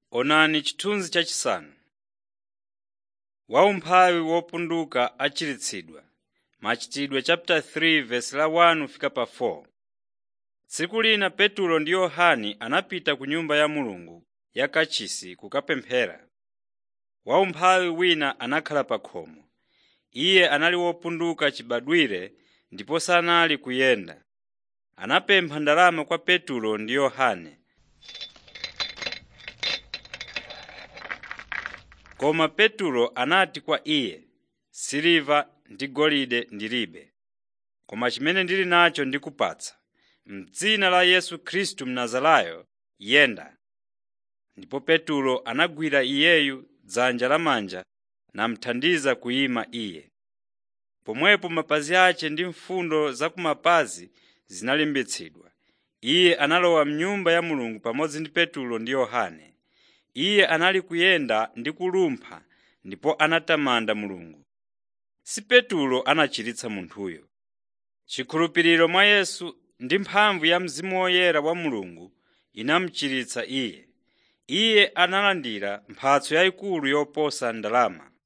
Onani chithunzi chachisanu. Waumphawi wopunduka achiritsidwa Machitidwe 3:1-4 Tsiku lina Petulo ndi Yohane anapita ku Nyumba ya Mulungu ya kachisi kukapemphera. Waumphawi wina anakhala pa khomo. Iye anali wopunduka chibadwire ndipo sanali kuyenda. Anapempha ndalama kwa Petulo ndi Yohane. Koma Petulo anati kwa iye, “Siliva ndi golide ndilibe, koma chimene ndili nacho ndikupatsa. M'dzina la Yesu Khristu Mnazarayo yenda.” Ndipo Petulo anagwira iyeyu dzanja lamanja namuthandiza kuyima iye. Pomwepo mapazi ake ndi mfundo za kumapazi zinalimbitsidwa. Iye analowa m'Nyumba ya Mulungu pamodzi ndi Petulo ndi Yohane. Iye anali kuyenda ndi kulumpha ndipo anatamanda Mulungu. Si Petulo anachiritsa munthuyo. Chikhulupiriro mwa Yesu ndi mphamvu ya Mzimu Woyera wa Mulungu inamuchiritsa iye. Iye analandira mphatso yayikulu yoposa ndalama.